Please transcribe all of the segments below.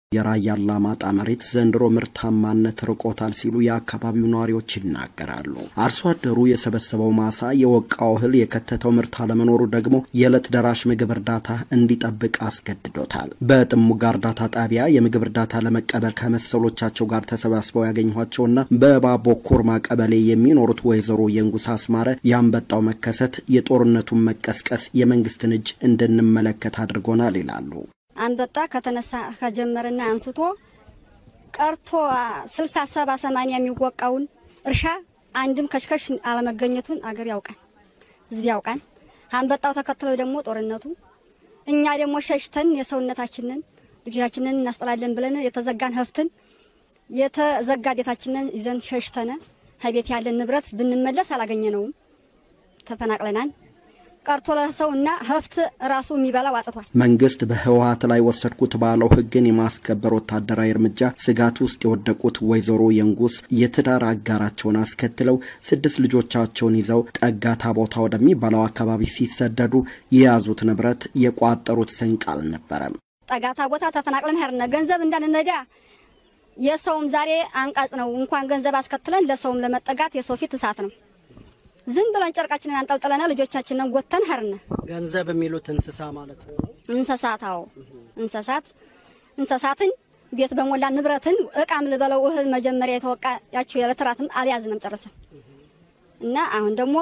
የራያ አላማጣ መሬት ዘንድሮ ምርታማነት ርቆታል ሲሉ የአካባቢው ነዋሪዎች ይናገራሉ። አርሶ አደሩ የሰበሰበው ማሳ የወቃው እህል የከተተው ምርት አለመኖሩ ደግሞ የዕለት ደራሽ ምግብ እርዳታ እንዲጠብቅ አስገድዶታል። በጥሙጋ እርዳታ ጣቢያ የምግብ እርዳታ ለመቀበል ከመሰሎቻቸው ጋር ተሰባስበው ያገኘኋቸውና በባቦ ኮርማ ቀበሌ የሚኖሩት ወይዘሮ የንጉስ አስማረ የአንበጣው መከሰት የጦርነቱን መቀስቀስ የመንግስትን እጅ እንድንመለከት አድርጎናል ይላሉ። አንበጣ ከተነሳ ከጀመረና አንስቶ ቀርቶ ስልሳ ሰባ ሰማንያ የሚወቃውን እርሻ አንድም ከሽከሽ አለመገኘቱን አገር ያውቃል፣ ህዝብ ያውቃል። አንበጣው ተከትለው ደግሞ ጦርነቱ እኛ ደግሞ ሸሽተን የሰውነታችንን ልጆቻችንን እናስጠላለን ብለን የተዘጋን ህፍትን የተዘጋ ቤታችንን ይዘን ሸሽተነ ከቤት ያለን ንብረት ብንመለስ አላገኘነውም፣ ተፈናቅለናል። ቀርቶ ለሰው እና ሀብት ራሱ የሚበላው አጥቷል። መንግስት በህወሀት ላይ ወሰድኩት ባለው ህግን የማስከበር ወታደራዊ እርምጃ ስጋት ውስጥ የወደቁት ወይዘሮ የንጉስ የትዳር አጋራቸውን አስከትለው ስድስት ልጆቻቸውን ይዘው ጠጋታ ቦታ ወደሚባለው አካባቢ ሲሰደዱ የያዙት ንብረት የቋጠሩት ስንቅ አልነበረም። ጠጋታ ቦታ ተፈናቅለን ሄርነ ገንዘብ እንዳንነዳ የሰውም ዛሬ አንቃጽ ነው። እንኳን ገንዘብ አስከትለን ለሰውም ለመጠጋት የሰው ፊት እሳት ነው። ዝም ብለን ጨርቃችንን አንጠልጥለና ልጆቻችንን ጎተን ሄርነ። ገንዘብ የሚሉት እንስሳ ማለት ነው። እንስሳት አዎ፣ እንስሳት እንስሳትን ቤት በሞላ ንብረትን እቃም ልበለው እህል መጀመሪያ የተወቃ ያቸው የለትራትም አልያዝንም ጨርሰን እና አሁን ደግሞ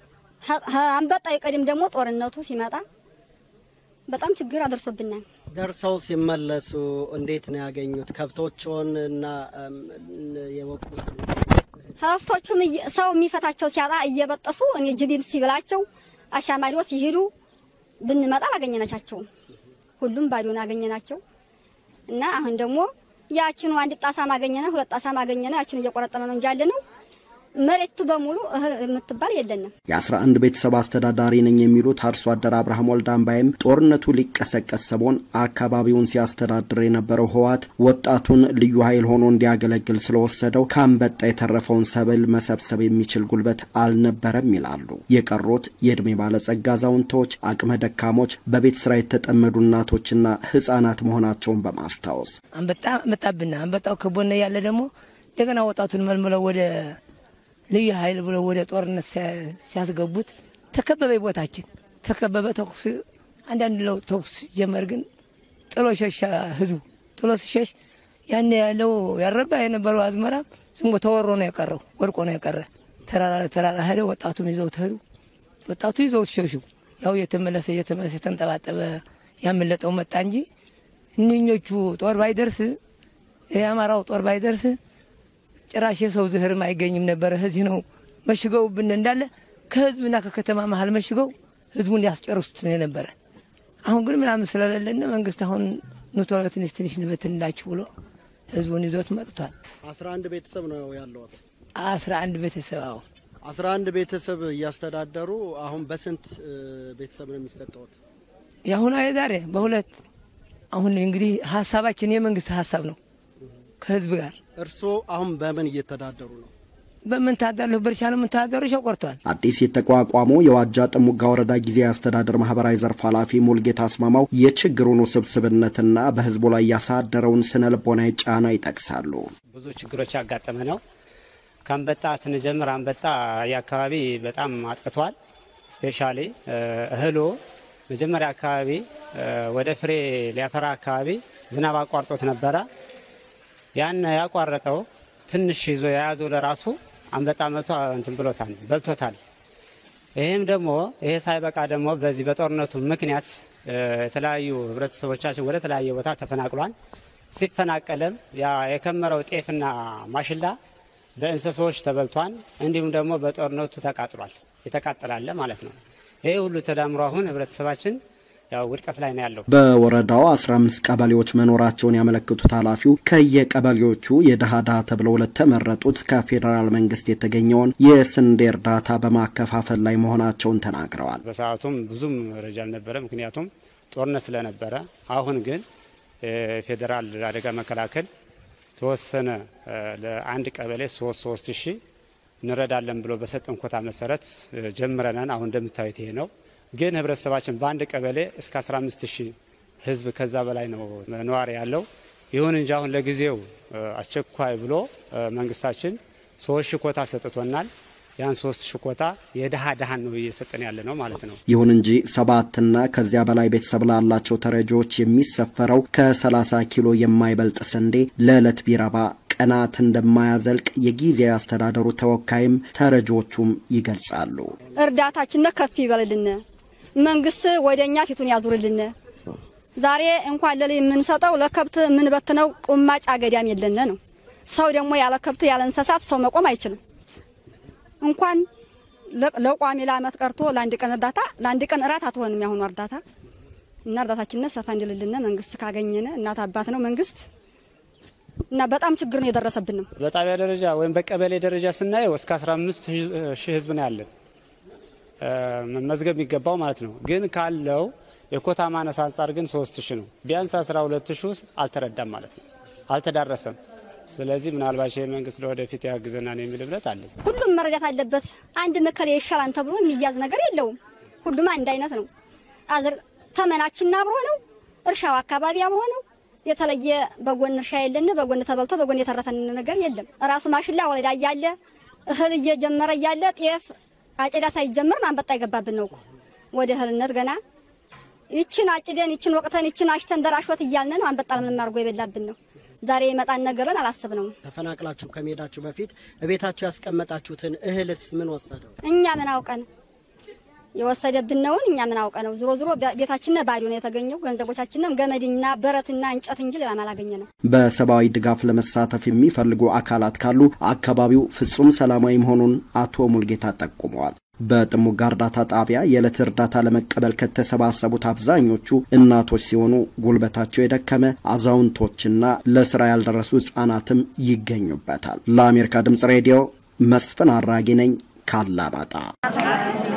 አንበጣ ይቀድም ደግሞ ጦርነቱ ሲመጣ በጣም ችግር አደርሶብናል። ደርሰው ሲመለሱ እንዴት ነው ያገኙት? ከብቶችን እና የወቁት ሀብቶቹም ሰው የሚፈታቸው ሲያጣ እየበጠሱ እኔ ጅቢም ሲብላቸው አሻማሪዎ ሲሄዱ ብንመጣ አላገኘናቸውም። ሁሉም ባዶን አገኘናቸው እና አሁን ደግሞ ያችኑ አንድ ጣሳ ማገኘነ ሁለት ጣሳ ማገኘነ ያችኑ እየቆረጠነ ነው እንጂ ያለ ነው መሬቱ በሙሉ እህል የምትባል የለንም። የአስራ አንድ ቤተሰብ አስተዳዳሪ ነኝ የሚሉት አርሶ አደር አብርሃም ወልዳምባይም ጦርነቱ ሊቀሰቀስ ሰሞን አካባቢውን ሲያስተዳድር የነበረው ህወሓት ወጣቱን ልዩ ኃይል ሆኖ እንዲያገለግል ስለወሰደው ከአንበጣ የተረፈውን ሰብል መሰብሰብ የሚችል ጉልበት አልነበረም ይላሉ። የቀሩት የዕድሜ ባለጸጋ አዛውንቶች፣ አቅመ ደካሞች፣ በቤት ስራ የተጠመዱ እናቶችና ህጻናት መሆናቸውን በማስታወስ አንበጣ መጣብና አንበጣው ከቦነ ያለ ደግሞ እንደገና ወጣቱን መልምለው ወደ ልዩ ኃይል ብለው ወደ ጦርነት ሲያስገቡት ተከበበ። ቦታችን ተከበበ። ተኩስ አንዳንድ ለው ተኩስ ጀመር፣ ግን ጥሎ ሸሻ ህዝቡ ጥሎ ሲሸሽ ያን ያለው ያረባ የነበረው አዝመራ ዝም ብሎ ተወሮ ነው የቀረው፣ ወድቆ ነው የቀረ። ተራራ ተራራ ሄደ። ወጣቱም ይዘው ተሄዱ። ወጣቱ ይዘው ሸሹ። ያው የተመለሰ እየተመለሰ የተንጠባጠበ ያመለጠው መጣ እንጂ እነኞቹ ጦር ባይደርስ የአማራው ጦር ባይደርስ ጭራሽ የሰው ዝህርም አይገኝም ነበረ። እዚህ ነው መሽገውብን እንዳለ ከህዝብና ከከተማ መሀል መሽገው ህዝቡን ያስጨርሱት ነው የነበረ። አሁን ግን ምናምን ስለሌለን መንግስት አሁን ኑቶሎ ትንሽ ትንሽ ንበትንላችሁ ብሎ ህዝቡን ይዞት መጥቷል። አስራ አንድ ቤተሰብ ነው ያለዎት? አስራ አንድ ቤተሰብ አዎ፣ አስራ አንድ ቤተሰብ እያስተዳደሩ አሁን በስንት ቤተሰብ ነው የሚሰጠዎት? የአሁኗ የዛሬ በሁለት አሁን እንግዲህ ሀሳባችን የመንግስት ሀሳብ ነው ከህዝብ ጋር እርስዎ አሁን በምን እየተዳደሩ ነው? በምን ታዳለሁ? በእርሻ ነው የምንተዳደሩ። ሸው ቆርቷል። አዲስ የተቋቋመው የዋጃ ጥሙጋ ወረዳ ጊዜያዊ አስተዳደር ማህበራዊ ዘርፍ ኃላፊ ሙልጌታ አስማማው የችግሩን ውስብስብነትና በህዝቡ ላይ ያሳደረውን ስነ ልቦናዊ ጫና ይጠቅሳሉ። ብዙ ችግሮች ያጋጠመ ነው። ከአንበጣ ስንጀምር አንበጣ የአካባቢ በጣም አጥቅቷል። ስፔሻሊ እህሎ መጀመሪያ አካባቢ ወደ ፍሬ ሊያፈራ አካባቢ ዝናብ አቋርጦት ነበረ። ያን ያቋረጠው ትንሽ ይዞ የያዘው ለራሱ አንበጣ መቶ እንትን ብሎታል በልቶታል። ይህም ደግሞ ይሄ ሳይበቃ ደግሞ በዚህ በጦርነቱ ምክንያት የተለያዩ ህብረተሰቦቻችን ወደ ተለያየ ቦታ ተፈናቅሏል። ሲፈናቀልም ያ የከመረው ጤፍና ማሽላ በእንስሳዎች ተበልቷል። እንዲሁም ደግሞ በጦርነቱ ተቃጥሏል። የተቃጠላለ ማለት ነው። ይህ ሁሉ ተዳምሮ አሁን ህብረተሰባችን ያው ውድቀት ላይ ነው ያለው። በወረዳው 15 ቀበሌዎች መኖራቸውን ያመለክቱት ኃላፊው ከየቀበሌዎቹ የድሃ ድሃ ተብለው ለተመረጡት ከፌዴራል መንግስት የተገኘውን የስንዴ እርዳታ በማከፋፈል ላይ መሆናቸውን ተናግረዋል። በሰዓቱም ብዙም መረጃ አልነበረ፣ ምክንያቱም ጦርነት ስለነበረ። አሁን ግን የፌዴራል አደጋ መከላከል ተወሰነ ለአንድ ቀበሌ ሶስት ሶስት ሺህ እንረዳለን ብሎ በሰጠን ኮታ መሰረት ጀምረናል። አሁን እንደምታዩት ይሄ ነው። ግን ህብረተሰባችን በአንድ ቀበሌ እስከ 15 ሺህ ህዝብ ከዛ በላይ ነው ነዋሪ ያለው። ይሁን እንጂ አሁን ለጊዜው አስቸኳይ ብሎ መንግስታችን ሶስት ሺህ ኮታ ሰጥቶናል። ያን ሶስት ሺህ ኮታ የድሃ ድሃን ነው እየሰጠን ያለ ነው ማለት ነው። ይሁን እንጂ ሰባትና ከዚያ በላይ ቤተሰብ ላላቸው ተረጂዎች የሚሰፈረው ከ30 ኪሎ የማይበልጥ ስንዴ ለዕለት ቢረባ ቀናት እንደማያዘልቅ የጊዜያዊ አስተዳደሩ ተወካይም ተረጂዎቹም ይገልጻሉ። እርዳታችን ከፍ ይበልልን፣ መንግስት ወደ እኛ ፊቱን ያዙርልን። ዛሬ እንኳን ለል የምንሰጠው ለከብት የምንበትነው ቁማጭ አገዳም የለን ነው። ሰው ደግሞ ያለ ከብት ያለ እንስሳት ሰው መቆም አይችልም። እንኳን ለቋሚ ለአመት ቀርቶ ለአንድ ቀን እርዳታ ለአንድ ቀን እራት አትሆንም ያሁኑ እርዳታ እና እርዳታችንን ሰፋ እንዲልልን መንግስት ካገኘነ እናት አባት ነው መንግስት እና በጣም ችግር ነው የደረሰብን ነው። በጣቢያ ደረጃ ወይም በቀበሌ ደረጃ ስናየው እስከ 15 ሺህ ህዝብ ነው ያለን መመዝገብ የሚገባው ማለት ነው። ግን ካለው የኮታ ማነስ አንጻር ግን 3 ሺህ ነው። ቢያንስ 12 ሺህ ውስጥ አልተረዳም ማለት ነው፣ አልተዳረሰም። ስለዚህ ምናልባት ይህ መንግስት ለወደፊት ያግዘናን የሚል እምነት አለን። ሁሉም መረዳት አለበት። አንድ መከሌ ይሻላል ተብሎ የሚያዝ ነገር የለውም። ሁሉም አንድ አይነት ነው። አዝር ተመናችን አብሮ ነው። እርሻው አካባቢ አብሮ ነው። የተለየ በጎን እርሻ የለን። በጎን ተበልቶ በጎን የተረፈን ነገር የለም። ራሱ ማሽላ ወለዳ እያለ እህል እየጀመረ እያለ ጤፍ አጨዳ ሳይጀመር አንበጣ ይገባብን ነው ወደ እህልነት ገና ይችን አጭደን ይችን ወቅተን ይችን አሽተን ደራሽወት እያልን ነው። አንበጣ ምንም አድርጎ የበላብን ነው። ዛሬ የመጣን ነገርን አላሰብነውም። ተፈናቅላችሁ ከመሄዳችሁ በፊት እቤታችሁ ያስቀመጣችሁትን እህልስ ምን ወሰደው? እኛ ምን አውቀን የወሰደብን ነውን? እኛ ምን አውቀ ነው? ዞሮ ዞሮ ቤታችን ባዶ ነው የተገኘው። ገንዘቦቻችንም ገመድና ብረትና እንጨት እንጂ ሌላ አላገኘ ነው። በሰብአዊ ድጋፍ ለመሳተፍ የሚፈልጉ አካላት ካሉ አካባቢው ፍጹም ሰላማዊ መሆኑን አቶ ሙልጌታ ጠቁመዋል። በጥሙጋ እርዳታ ጣቢያ የዕለት እርዳታ ለመቀበል ከተሰባሰቡት አብዛኞቹ እናቶች ሲሆኑ ጉልበታቸው የደከመ አዛውንቶችና ለስራ ያልደረሱ ህጻናትም ይገኙበታል። ለአሜሪካ ድምጽ ሬዲዮ መስፍን አራጊ ነኝ ካላማጣ